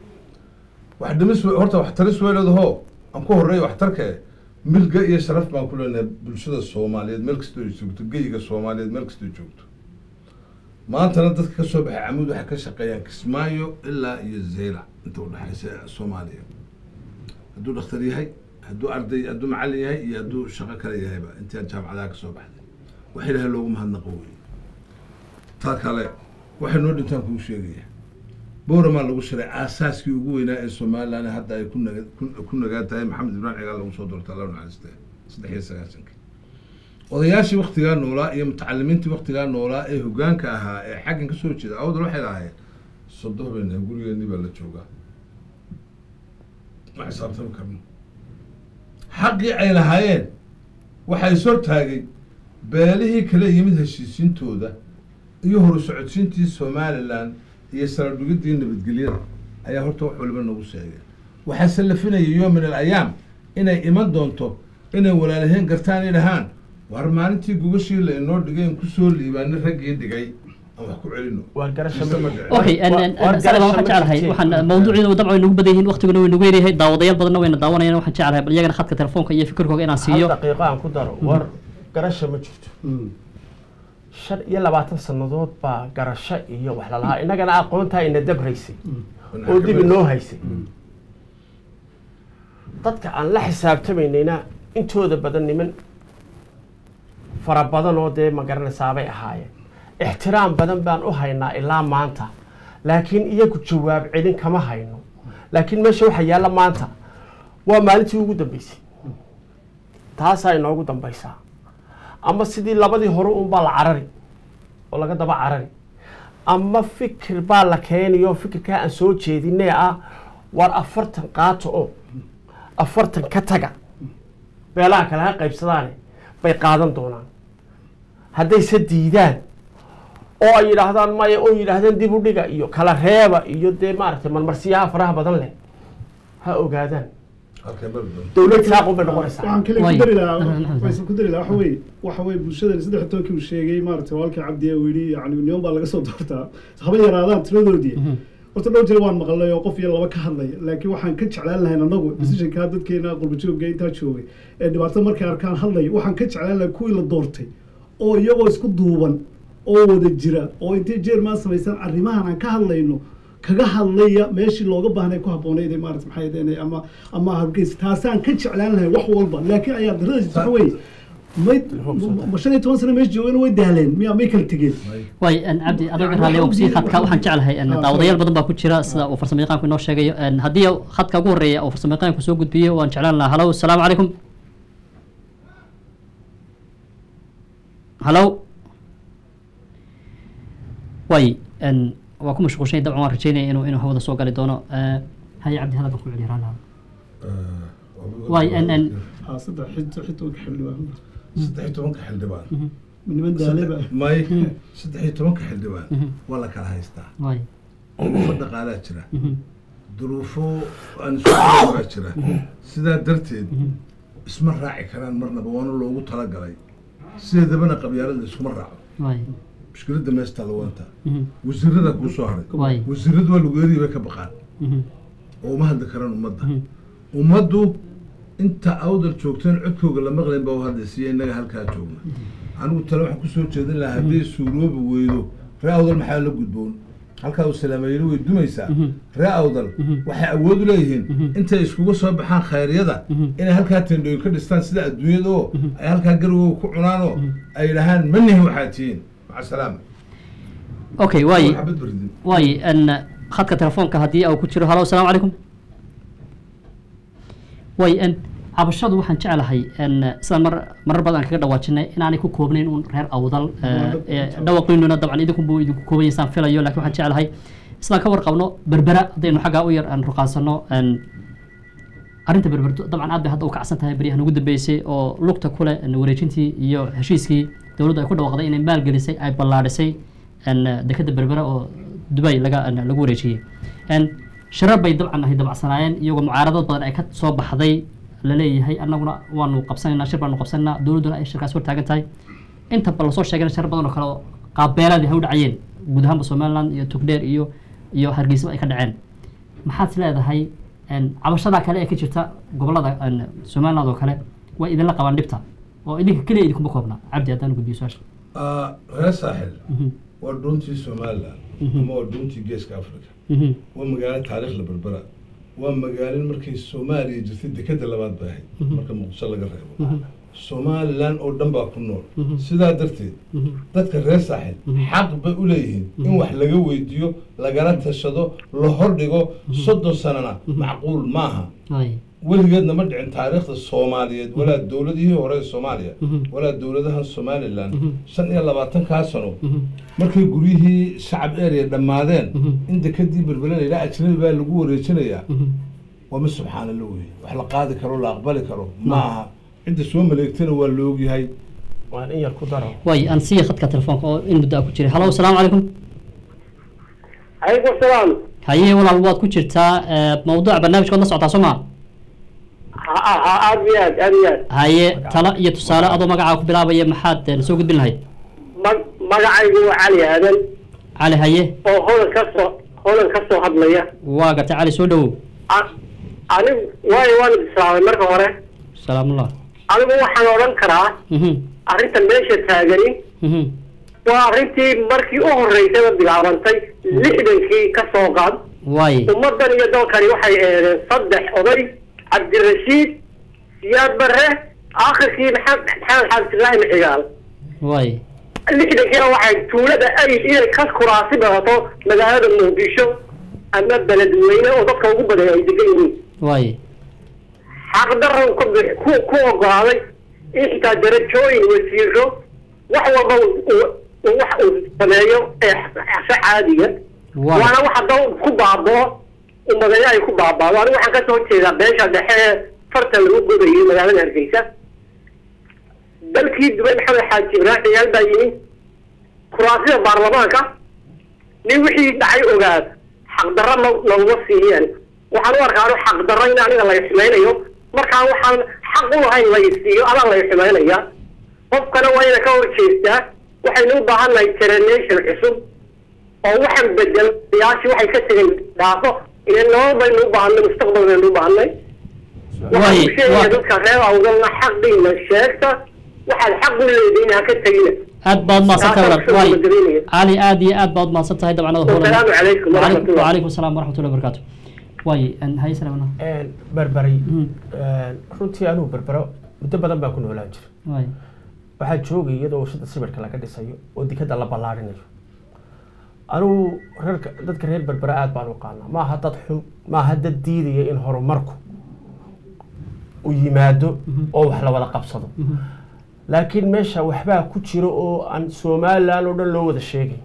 wax dhimis we- horta wax taris way leedaho aan ku horeeya waxtarka milga iyo sharaf baan ku leenahay bulshada soomaaliyeed meel kastoo ay joogto geyiga soomaaliyeed meel kastoo joogto maantana dadka ka soo baxay camuud waxay ka shaqeeyaan kismaayo ilaa iyo zeyla inta udhexaysa soomaaliya hadduu dhakhtar yahay hadduu arday hadduu macallin yahay iyo hadduu shaqo kale yahayba intii aan jaamacadaha ka soo baxday wax ilaahay loogu mahadnaqo wey taa kale waxay noo dhintaan kuu sheegaya booramaa lagu shiray aasaaskii ugu weynaa ee somalilan hadda ay ku naga ku- ku nagaan tahay maxamed ibraahim cigaal lagu soo doortay alla naxariiste saddex iyo sagaasankii odayaashii waktigaa noolaa iyo mutacalimiintii waktigaa noolaa ee hogaanka ahaa ee xaggan ka soo jeeda awdal waxay lahaayeen sodoh bay nahay gurigeenii baa la joogaa ma xisaabtami karno xaqii ay lahaayeen waxaa is hortaagay beelihii kale yimid heshiisiintooda iyo horu socodsiintii somalilan iyo saladhigidii nabadgelyada ayaa horta wax waliba nagu sheegeen waxaa sallafinaya yo min alayaam inay iman doonto inay walaalaheen gartaan ay dhahaan war maalintii gogashii la inoo dhigay in kusoo liibaanay raggii dhigay aan wax ku celino
Waar garasho
Mise
ma-
ma dhicin.
okay
Waa-
en- en-
waa
en- sada
garasho
waxaan
ma
jeclahay
jirteen.
waxaan mawduuciina dabcan way nagu badan yihiin waqtiguna way nagu yaryahay daawadayaal badanna wayna daawanayaan waxaan jeclahay bal iyagana khadka telefoonka iyo fikirkooga inaan
hal
siiyo
daqiiqo aan ku daro war garasho ma jirto shan iyo labaatan sannadood baa garasho iyo wax lalahaa innagana aqoontaa ina dabraysay oo dib inoo haysay dadka aan la xisaabtamaynayna intooda badan niman fara badan oo dee ma garanaysaabay ahaayeen ixtiraam badan baan u haynaa ilaa maanta laakiin iyagu jawaab celin kama hayno laakiin meesha waxa yaalla maanta waa maalintii ugu dambeysay taasaa inoogu dambaysaa ama sidii labadii hore unbaa la carari oo laga daba carari ama fikir baa la keeniyo fikirkaa aan soo jeedinee ah war afartan qaato oo afartan ka taga beelaha kale ha qaybsadaane bay qaadan doonaan haddayse diidaan oo ay yidhaahdaan maya oo yidhaahdaan dib u dhiga iyo kala reeba iyo dee maaragtay marmarsiyaha faraha badan leh ha ogaadaan
halkay mari doonto
dowlad saaqun bay noqonaysaa
waxaan kale
Way.
ku dari lahaa
Aha,
faysal ku dari lahaa waxa weeye waxa weeye bulshadani saddex iyo tobankii uu sheegay maaragtay walaalkii cabdi uu yidhi yani niman baa laga soo doortaa haba yaraadaan tiradoodii horta dhowr jeer waan maqalnay oo qof iyo laba ka hadlay laakiin waxaan ka jeclaan lahayn anagu decisionkaa dadkeena qurbajoogga intaa joogay ee dhibaato markay arkaan hadlay waxaan ka jeclaan lahay kuwii la doortay oo iyagoo isku duuban oo wada jira oo intay jeermaan samaysan arrimahan aan ka hadlayno kaga hadlaya meeshii looga baahnay ku habboonayd ee maarata maxay ahaydeen ama ama hargeysa taasaan ka jeclaan lahay wax walba laakiin ayaa darada jirta waxa weeye may ma shan iyo toban sano meesha joogeen way daaleen miya may kala tegeen
way en cabdi adoga raalli waan kusii khadka waxaan jeclahay en
Ah,
daawadayaal
sorry.
badan baa ku jira sida uu farsamo yaqaanku inoo sheegayo en haddii khadka ugu horreeya uu farsamo yaqaanku soo gudbiyo waan jeclaan lahaa halow asalaamu calaykum halow way en waa ku mashquulshay dabcan waan rajeynaya inuu inuu hawada soo gali doono Eh, haye cabdi hadalka ku celiya raalli Waay, en- en-
haa saddex xito xitoonka xildhibaan
saddex iyo tobanka xildhibaan
niman daaleba
may saddex iyo tobanka xildhibaan
Mhm.
waa la kala haystaa
way
duruufo dhaqaalaa jira
Mhm.
duruufo aan isku jirin baa jira sidaa darteed isma raaci karaan marnaba waana loogu talagalay sideedabana qabyaalada iskuma raaco
way
mushkiladda meestaa lawaanta
Mhm.
wasiirada kuu soo haray
way
wasiiradu waa lagu eedii bay ka baqaan
Mhm.
oo uma hadli karaan ummadda
Mhm.
ummaddu inta awdal joogteen codkooga la maqlayn baa u hadlaysiiya innaga halkaa joogna anigu tale waxaan kusoo jeedin lahaa hadday suuroobi weydo ree awdal maxaa la gudboon halkaa uu salaamayeli way dumaysaa
Mhm.
ree awdal
Mhm.
waxay awood u leeyihiin
Mhm.
intay iskuga soo baxaan khayryada
Mhm.
inay halkaa tendhooyin ka dhistaan sida adduunyada oo
Mhm.
ay halkaa garowga ku cunaan oo ay yidhahaan manihi waxaad tihiin maca salaama
okay way
xabad bardin
way en khadka telefoonka haddii uu ku jiro halo asalaamu calaykum way en cabashadu waxaan jeclahay en sidaan mar marar badan kaga dhawaajinay inaanay ku koobnayn un reer awdal dhawaqiinuna dabcan idinkunbuu idinku koobanyaysaan filayo lakin waxaan jeclahay sidaan ka warqabno berbera haddaynu xaggaa u yar aan ruqaansano en arrinta berberto dabcan aad bay hadda u kacsan tahay beryahan ugu dambeysay oo lugta kule en wareejintii iyo heshiiskii dowladdu ay ku dhawaaqday inay maalgelisay ay ballaadhisay en dekeda berbera oo dubay laga en lagu wareejiyey en sharar bay dabcan ahay dabacsanaayeen iyagoo mucaaradaod badan ay ka soo baxday laleeyahay annaguna waanu qabsanaynaa shir baanu qabsanaynaa dowladduna ay shirkaas hortaagan tahay inta ba lasoo sheegana sharar badan oo kale oo qaabbeeladii ha u dhacayeen guud ahaanba somaliland iyo togdheer iyo iyo hargeysaba ay ka dhaceen maxaad is leedahay en cabashadaa kale ee ka jirta gobolada en somaliland oo kale way idinla qabaan dhibta oo idinka keliya idinkuma koobna cabdi haddaan gudbiyo su-aasha
reer saaxil
Mhm,
waa dhuuntii somaliland
Mhm.
ama waa dhuuntii geeska africa
mhm,
waa magaalo taariikh la berbera waa magaalin markay soomaaliya jirtay dekeda labaad bay ahayd
Mhm.
marka muqdisho laga reebo
mhm,
somalilan oo dhan baa ku nool sidaa darteed dadka reer saaxil xaq bay u leeyihiin in wax laga weydiiyo lagala tashado la hordhigo soddon sanana macquul maaha
Ay.
weligeedna ma dhicin taariikhda soomaaliyeed walaa dowladihii hore ee soomaaliya walaa dowladahan somalilan shan iyo labaatankaa sano markay guryihii shacab area dhammaadeen in dekadii berbelan ilaa ajnabi baa lagu wareejinayaa waa mid subxaana la weye wax la qaadi karo la aqbali karo ma aha cidda soo maleegtana waa la ogyahay
waan in yar ku daro
way aan siiya khadka telefoonka oo in muddo ah ku jiray halo asalaamu calaykum
calaykum salaam
haye walaal waad ku jirtaa eh, mawduuca barnaamijkood la socotaa soo maa
ha ha aad iyo aad aad iyo aad
haye talo iyo tusaale adoo magacaa ku bilaabaya maxaad eh, soo gudbin lahayd
ma- magacaygu waa cali aadan
cali haye
oo hodan ka soo hodan ka soo hadlaya
waa gartay cali soo dhowow
A- anigu waayo waan islaamay marka hore
salaamullah
anigu waxaan odhan karaa
Mhm,
arrinta meesha taagani
mhm.
waa arrintii markii u horreysayba bilaabantay lixdankii ka soo qaad
waaye
ummaddan iyo dalkani waxay eedeen saddex oday cabdirashiid siyaad barre aakhirkii maxamed maxamed xaafisillaahi maxigaal
waaye
lixdankiina waxay tuulada ayl inay ka kuraasi badato magaalada muqdisho ama beledweyne oo dadka ugu badan ay degan yihiin
waaye
xaqdaran ku bi- ku ku ogolaaday in xitaa darajooyin wasiiro wax walba uu- uu- uu wax uu sameeyo ee xasa caadiga
waaye
waana wax hadda ku baaboo umadeyo ay ku baabaado anigu waxaan kasoo horjeedaa beesha dhexe ee farta lagu godayay magaalada hargeysa dalkii dubay maxamed xaaji ibraahim yaal baa yimi kuraasida baarlamaanka nin wixii dhacay ogaad xaqdarro no- noguma siiyeen waxaan u arkaa anu xaqdarro in aniga lay xumaynayo markaa waxaan xaq u lahayn lay siiyo adaa lay xumaynaya qofkana waa ina ka horjeestaa waxaynu u baahan nahay generation cusub oo waxaan bedel siyaasi waxay ka tegeen dhaafo ile nolol baynu u baahanay mustaqbal baynu u baahanay waxaan
Waaye,
u sheegaya
waa-
dadka reer awdalna xaqiina sheegta waxaad xaq u leedihiin ha ka tegina
aad baad mahadsan tahay walaal
Taasaan
waaye
kusoo gabagabeynaya.
cali aad iyo aad baad mahadsan tahay dabcanada
Wasalaamu calaykum waraxmatullah.
wacalaykum salaam waraxmatullahi wabarakaatu waaye an haye salaamana
berberi
Mhm.
runtii anuu berbero muddo badan baan ku noolaan jira
waaye
waxaa joogay iyadoo warshada sibirka laga dhisayo oo dikada la ballaarinayo anugu reerka dadka reer berbera aad baan u qaanaa maaha dad xun maaha dad diidaya in horumarku u yimaado oo wax la wada qabsado laakiin meesha waxbaa ku jira oo aan somalilan oo dhan loo wada sheegay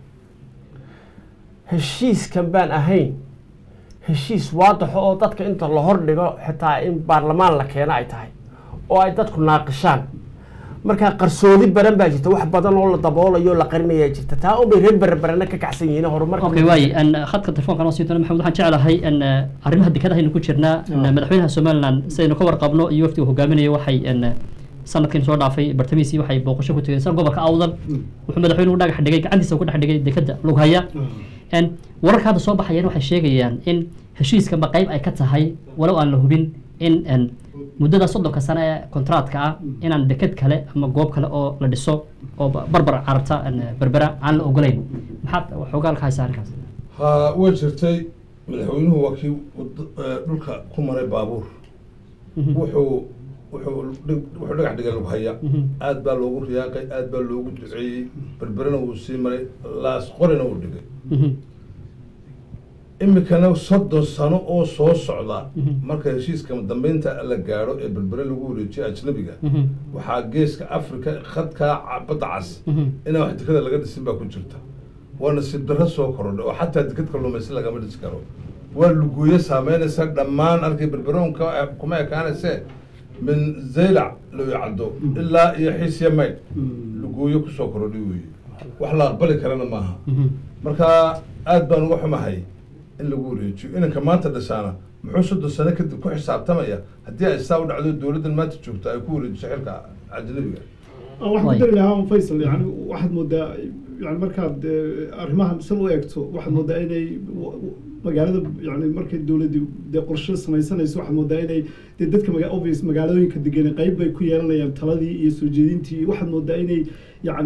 heshiiskan baan ahayn heshiis waadaxo oo dadka inta la hordhigo xitaa in baarlamaan la keeno ay tahay oo ay dadku naaqishaan markaa qarsoodi badan baa jirta wax badan oo la daboolayo o la qarinayaa jirta taa unbay reer berberana ka kacsan yihiin horumarka
okay waaye an khadka telefoonka noo sii doona maxamed waxaan jeclahay an arrimaha dekadahaynu ku jirnaa an madaxweynaha somaliland sidaynu ka warqabno iyo waftiga hogaaminaya waxay an sanadkan soo dhaafay bartamihiisii waxay booqasho ku tegeen sida gobolka awdal wuxuu madaxweynuhu dhagax dhigay gacantiisa ku dhex dhigay dekada lughaya n wararka hadda soo baxayeen waxay sheegayaan in heshiiskanba qayb ay ka tahay walow aan la hubin in n muddada soddonka sano ee kontraadka ah inaan deked kale ama goob kale oo la dhiso oo ba- barbar carabta an berbera aan la ogolayn maxaad xoogaa ka haysaa arrinkaas
ha way jirtay madaxweynuhu waa kii wad- eh, dhulka ku maray baabuur wuxuu wuxuu dhig- wuxuu dhagax dhigay lagu haya aad baa loogu riyaaqay aad baa loogu duceeyey berberena wuu sii maray laas qorina wuu dhigay
Mhm.
imikana soddon sano oo soo socda marka heshiiska dambeynta la gaadho ee berbere lagu wareejiyo ajnabiga
Mhm.
waxaa geeska africa khadkaa ca- badda cas
Mhm.
inaan wax dekada laga dhisin baa ku jirta waa nasiib darro soo korodhay oo xataa dekad kalluumaysi lagama dhisi karo waa lugooyo saameynaysa dhammaan arkay berberoonka kuma ekaanayse min zaylac loo caddo ilaa iyo xiisya maydh lugooyo kusoo korodhay weeye wax la aqbali karana maaha
Mhm.
marka aad baan uga xumahay in lagu wareejiyo inanka maanta dhashaana muxuu soddon sano kadib ku xisaabtamaya haddii ay saa u dhacdo dowladdan maanta joogto ay ku wareejiso xilka ajnabiga
waxaan
Waay.
ku dari lahaa faysal yani waxaad moodaa yani markaad eh, arrimahan sal u eegto waxaad moodaa inay w- w- magaalada yani markay dowladdu dee qorshe samaysanayso waxaad moodaa inay dee dadka maga obvious magaalooyinka degan qayb bay ku yeelanayaan taladii iyo soo jeedintii iyo waxaad moodaa inay yani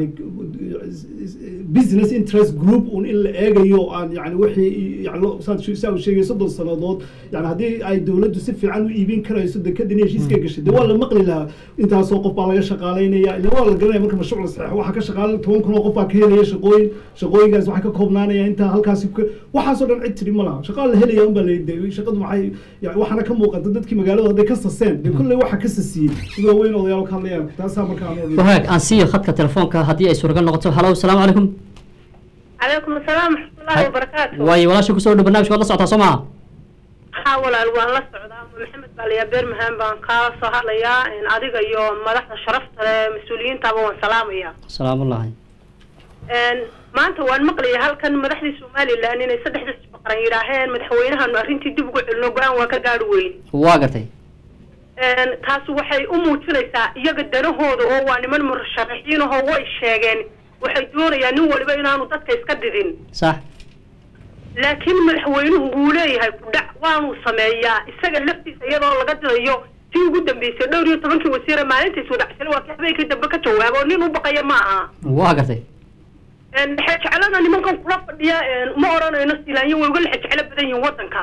business interest group un in la eegayo aan yani wixii yani lo- saad she- saa uu sheegay soddon sannadood yani haddii ay dowladdu si fiican u iibin karayso dekedin heshiiska gashay dee waa la maqli lahaa intaasoo qof baa laga shaqaalaynaya ila waa la garanaya marka mashruuc la saxeexo waxaa ka shaqaala toban kun oo qof baa ka helaya shaqooyin shaqooyinkaas waxay ka koobnaanaya intaa halkaasi ku- waxaasoo dhan cid tiri ma laha shaqaa la helaya unbaa la shaqadu maxay yani waxaana ka muuqata dadkii magaalada hadday ka saseen dee kolley waxa ka sasiyey mid waaweyn odayaal ka hadlayaan taasaa marka aan odhan
wahaag aan siiyo khadka telefoonka haddii ay suuragal noqoto halo asalaamu calaykum
calaykum asalaam waraxmatullaahi wabarakaatu
waayo walaasha kusoo dhow barnaamijka waad la socotaa soo maha
haa walaal waan la socdaa maxamed baaliyaa beermahan baan kaala soo hadlayaa in adiga iyo madaxda sharafta leh mas-uuliyiintaaba waan salaamayaa
salaamullahi
Een, maanta waan maqlayay halkan madaxdii somalilan inay saddexda baqaran yidhaaheen madaxweynahanu arrintii dib ugu celino go-aan waa ka gaari weyn
waa gartay
Een, taasi waxay u muujinaysaa iyaga danahooda oo waa niman murasharaxiin ahoo way sheegeen waxay doonayaan nin waliba inaanu dadka iska didin
sax
laakiin madaxweynuhu wuu leeyahay kudhac waanuu sameeyaa isaga laftiisa iyadoo laga dilayo tii ugu dambeysay dhowr iyo tobankii wasiire maalintiis wadacsale waa kii habeenkii dambe ka jawaaba oo nin u baqaya ma aha
waa gartay
Een, lexe jeclada nimankan kula fadhiya een, ma odhanayno silaanyo way uga lexe jeclo badan yihiin waddanka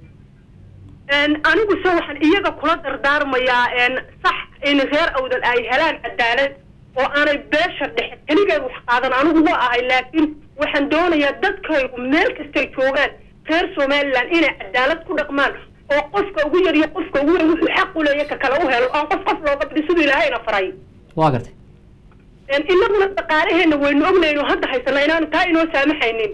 Een, anigu se waxaan iyaga kula dardaarmayaa een, sax in reer awdal ay helaan cadaalad oo aanay beesha dhexe keligeed wax qaadan anigu ma ahay laakiin waxaan doonayaa dadkaygu meel kastay joogaan reer somaliland inay cadaalad ku dhaqmaan oo qofka ugu yar iyo qofka ugu weyn wuxuu xaq u leeya ka kale u helo aan qof qof looga bidi siduu ilaahayna faray
waa gartay
Een, inaguna dhaqaalaheena waynu ognayno hadda haysana inaanu taa inoo saamaxaynin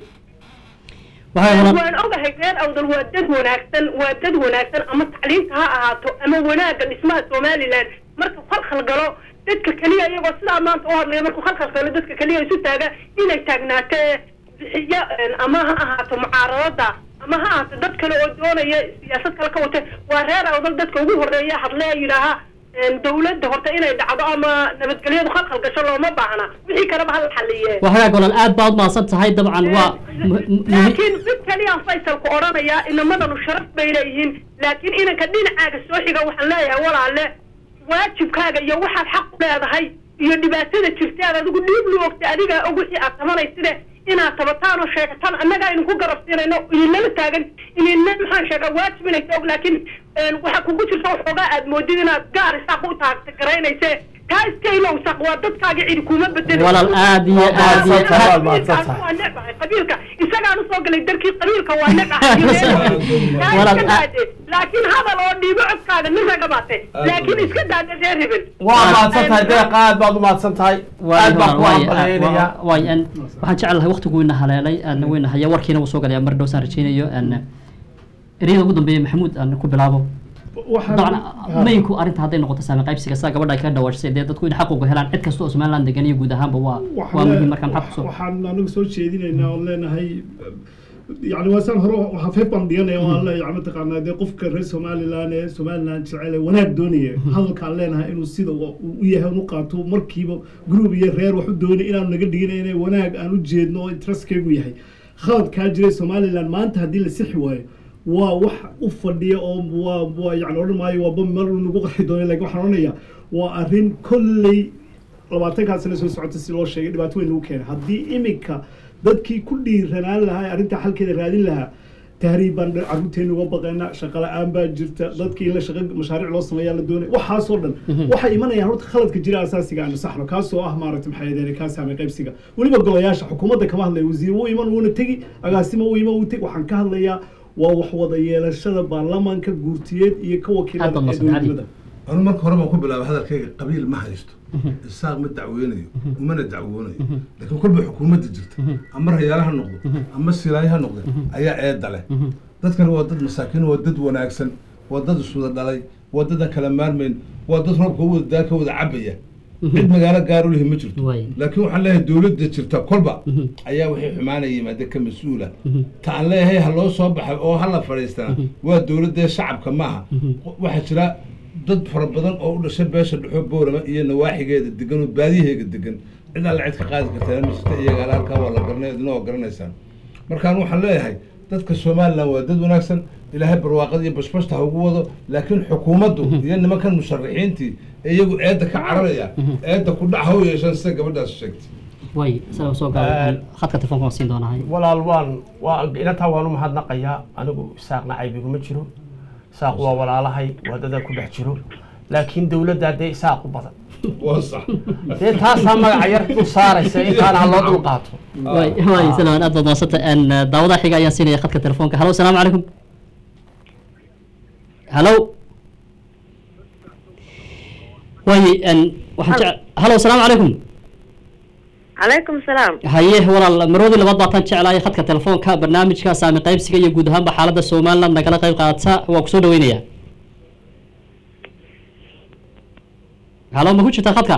wahaag walaal
waan ogahay reer awdal waa dad wanaagsan waa dad wanaagsan ama tacliinta ha ahaato ama wanaagga dhismaha somaliland marka khalkhal galo dadka keliya iyagoo sidaa maanta u hadlaya markuu khalkhal galo dadka keliya isu taaga inay taagnaato ee bixiya een, ama ha ahaato mucaaradada ama ha ahaato dad kale oo doonaya siyaasad kale ka wata waa reer awdal dadka ugu horeeya hadle yidhaaha een, dawladda horta inay dhacdo ama nabadgelyadu khalkhal gasho looma baahna wixii kaleba hala xaliye
wahaag walaal aad baad umahadsan tahay dabcan waa mu- mu- muhi-
laakiin mid kaliyaan faysalku odhanayaa inamadanu sharaf bay leeyihiin laakiin inanka dhinacaaga soo xiga waxaan leeyahay walaale waajibkaaga iyo waxaad xaq u leedahay iyo dhibaatada jirta aad adigu dhiib lu ogtay adigaa og wixii aad tabanayside inaad tabataan oo sheegataan annagaa idinku garabsiinayno idinlala taagan idinna maxaan sheegaa waajib inaysa og laakiin een, waxaa kugu jirta waxoogaa aad moodid inaad gaar isaaq u taagta garaynayse kaa iska ilow saq waa dadkaaga cidi kuma bedeli
walaal aad iyo aad iyo
Waa
aad
mahadsan
qabiilka waa necbahay qabiilka isagaan usoo galay darkii qabiilka waa necbahay
Walaal,
Kaa iska daade. laakiin hadal oo dhiibo codkaaga nin raga baate laakiin iska daade reer hebel
waa mahadsan tahay deeq aad baad u mahadsan tahay aad baan ku hambalyeynaya
waay n waxaan jecelahay waqtigu weyna haleelay aan weyna haya warkiina wuu soo galaya mar dhow saan rajeynayo n ereyada ugu dambeeya maxamuud aan ku bilaabo dabcan maynku arrinta hadday noqoto saami qaybsiga sida gabadha ay kaga dhawaajisay dee dadku in xaq uga helaan cid kasta oo somaliland degan iyo guud ahaanba waa waa muhiim marka maxaad kusoo
waxaan anagu soo jeedinaynaa oon leenahay yani waa saan hore waxaa feeb baan dhiganaya oo aan leeyahay mataqaanaa dee qofka reer somaliland ee somaliland jecel ee wanaag doonaya hadalkaan leenahay inuu sida u u yahay un u qaato markiiba group iyo reer wax u doonay inaanu naga dhigin inay wanaag aan u jeedno oo interestkaygu yahay khaladkaa jiray somaliland maanta haddii la sixi waayo waa wax u fadhiya oo waa waa yani odhan maayo waa bam mar nagu qarxi doono lakin waxaan odhanayaa waa arrin kolley labaatankaa sano soo socota si loo sheegay dhibaato weyn lagu keenay haddii iminka dadkii ku dhiiranaan lahaa arrintaa xalkeeda raadin lahaa tahriib baan carruurteena uga baqaynaa shaqo la-aan baa jirta dadkii in la shaqo mashaariic loo sameeyaa la doonay waxaasoo dhan waxay imanayaan horta khaladka jira asaasiga aanu saxno kaasoo ah maaragta maxay ahaydeen kaa saamay qaybsiga weliba golayaasha xukuumadda kama hadlaya wasiir wuu iman wuuna tegi agaasimo wuu iman wuu tegi waxaan ka hadlayaa waa wax wada yeelashada baarlamaanka guurtiyeed iyo ka wakiilada
Aad baad
ee
mahadsan,
dowladnimada
anu marka hore baan ku bilaabay hadalkayga qabiil ma haysto isaaq ma dacweynayo umana dacwoonayo laakiin kolba xukuumadda jirta ama rayaala ha noqdo ama silaayo ha noqde ayaa eedda leh dadkani waa dad masaakiin waa dad wanaagsan waa dad iswada dhalay waa dad aan kala maarmayn waa dad roobka u wada daa ka wada cabaya cid magaalo gaar u lihi ma jirto
Waay.
laakiin waxaan leeyahay dowladda jirta kolba ayaa waxay xumaanaya yimaade ka mas-uula ta aan leeyahay ha loo soo baxay oo ha la fadhiistana waa dowladda shacabka maaha waxaa jira dad fara badan oo u dhashay beesha dhexo boorama iyo nawaaxigeeda degan oo baadiyaheega degan cid alla cid ka qaadi kartaa ma jirta iyaga halkaa waa la garanay idina waa garanaysaan markaan waxaan leeyahay dadka somalilan waa dad wanaagsan ilaahay barwaaqada iyo bashbashta ha ugu wado laakiin xukuumaddu iyo nimankan musharaxiintii ee iyagu eedda ka cararaya eedda ku dhac ha u yeeshaan sida gabadhaas sheegtay
way isaga soo gaabay khadka telefoonka waan siin doonahay
walaal waan waa inataa waan u mahadnaqayaa anigu isaaqna caybiguma jiro isaaq waa walaalahay waa dadaa ku dhex jiro laakiin dowladda dee isaaq u badan
waa sax
dee taasaa magaca yar u saaraysa intaana ha loo dul qaato
way way salaam aad baad maasanta en daawadaha xiga ayaan siinaya khadka telefoonka halo asalaamu calaykum halo way en waxaan jec halo asalaamu calaykum
calaykum salaam
haye walaal maroodii labaad baataan jeclahay khadka telefoonka barnaamijka saami qaybsiga iyo guud ahaanba xaaladda somaliland nagala qayb qaadata waa kusoo dhaweynaya halo ma ku jirtaa khadka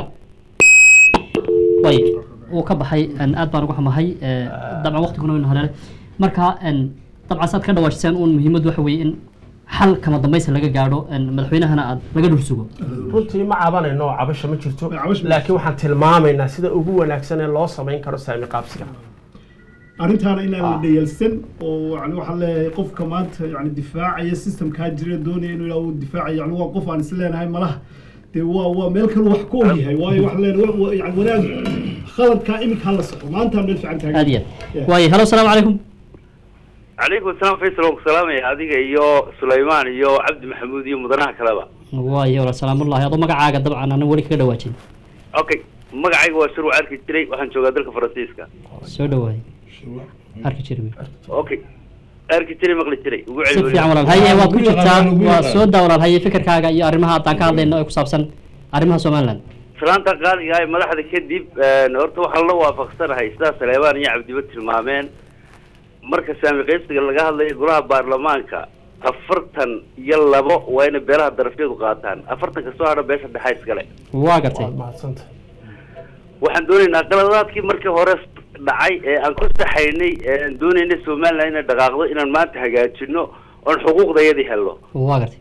way wuu ka baxay en aad baan uga xumahay eh, dabcan waqtiguna waynu haleelay marka en dabcan saad ka dhawaajiseen uun muhiimaddu waxa weeye in xal kama dambaysa laga gaadho en madaxweynahana aad laga dhul sugo
runtii ma cabanayno cabasho ma jirto
Cabasho ma
laakiin waxaan tilmaamaynaa sida ugu wanaagsan ee loo samayn karo saami qaabsiga
arrintaana inaan la dhayalsan oo yani waxaan leeyahay qofka maanta yani difaacaya systemkaa jira doonaya inuu ilaa uu difaacayo yani waa qof aan is leenahay malaha dee waa waa meel kale wax ku ogyahay waayo waxaan leenahay wa- wa- yani wanaag khaladkaa iminka hala soco maanta meel fiican taagan
aad iyo aad waaye halo asalaamu calaykum
calaykum asalaam faysal waan ku salaamaya adiga iyo sulaymaan iyo cabdi maxamuud iyo mudanaha kaleba
waaye walaal salaamullahi adoo magacaaga dabcan ana weli kaga dhawaajin
okay magacayga waa shurwac arki jiray waxaan joogaa dalka faransiiska
soo dhawaay arki jiri
okay arki jiray maqli jiray ugu
si
celi
fiican walaal haye waad ku jirtaa waa soo daa walaal haye fikirkaaga iyo arrimaha haddaan ka hadlayno ee ku saabsan arrimaha somaliland
salaanta qaaliga ah ee madaxda kadib horta waxaan la waafaqsanahay sidaa saleebaan iyo cabdiba tilmaameen marka saami qaybsiga laga hadlayo golaha baarlamaanka afartan iyo labo waa inay beelaha darafyadu qaataan afartanka soo hadha beesha dhexa iskale
waa gartay
waad mahadsantahay
waxaan doonaynaa qaladaadkii markii hore dhacay ee aan ku saxaynay ee aan doonaynay somaliland inay dhaqaaqdo inaan maanta hagaajino oon xuquuqdayadii helno
waa gartay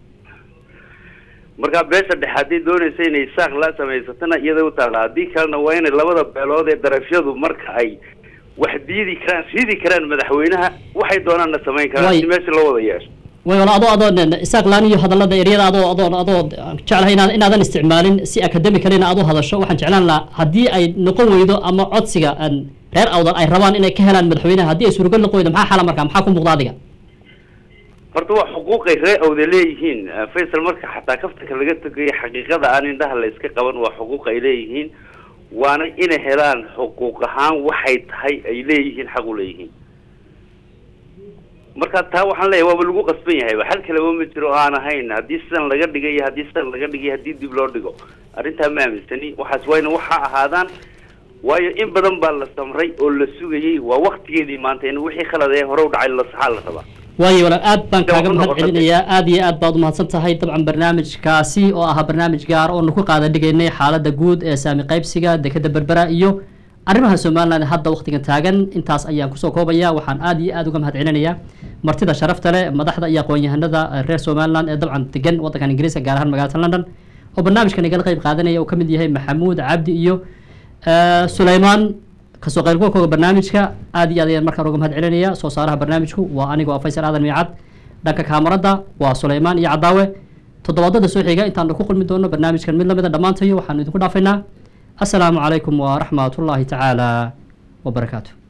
markaa beesha dhexe haddii doonaysa inay saaq la samaysatana iyada u taalla haddii kalena waa inay labada beelood ee darafyadu marka ay wax diidi karaan siidi karaan madaxweynaha waxay doonaanna samayn karaan
Way-
si meesha loo wada yeesho
way walaal adoo adoo nen- isaaq laan iyo hadallada eryada adoo adoo adoo aan jeclahay inaad inaadan isticmaalin si academicalina aad u hadasho waxaan jeclaan lahaa haddii ay noqon weydo ama codsiga aan reer awdan ay rabaan inay ka helaan madaxweynaha haddii ay suuragal noqon weydo maxaa xala markaa maxaa ku muuqda adiga
horta waa xuquuqay ree awda leeyihiin Eh, faysal marka xataa kaftanka laga tegayo xaqiiqada aan indhaha la iska qaban waa xuquuq ay leeyihiin waana inay helaan xuquuq ahaan waxay tahay ay leeyihiin xaq u leeyihiin marka taa waxaan leeyahay waaba lagu qasban yahay xal kaleba ma jiro oo aan ahayn haddii sidan laga dhigay iyo haddii sidan laga dhigay haddii dib loo dhigo arrintaa ma aaminsani waxaas waa ina waxaa ahaadaan waayo in badan baa la samray oo la sugayey waa waktigeedii maanta in wixii khalad ee hore u dhacay la saxaa la rabaa
waayo walaal aad baan
Dee
kaaga
waxu
mahad
noqotay.
celinayaa aad iyo aad baad umahadsan tahay dabcan barnaamijkaasi oo ahaa barnaamij gaar oonu ku qaada dhigaynay xaaladda guud ee saami qaybsiga dekeda berbera iyo arrimaha somaliland ee hadda waqtigan taagan intaas ayaan kusoo koobaya waxaan aad iyo aad uga mahad celinayaa martida sharafta leh madaxda iyo aqoon-yahanada eh, reer somaliland ee dabcan degan waddankan ingiriiska gaar ahaan magaalada london oo barnaamijkan igala qayb qaadanaya uu ka mid yahay maxamuud cabdi iyo eh, sulaymaan kasoo qaybgalkooga barnaamijka aad iyo aad ayaan markaan uga mahad celinaya soo saaraha barnaamijku waa anigoo ah faysal aadan miicad dhanka kaamarada waa sulaymaan iyo cadaawe toddobaadada soo xiga intaanu ku kulmi doono barnaamijkan mid lamida dhammaantayo waxaanu idinku dhaafaynaa asalaamu calaykum waraxmatullaahi tacaala wabarakaatu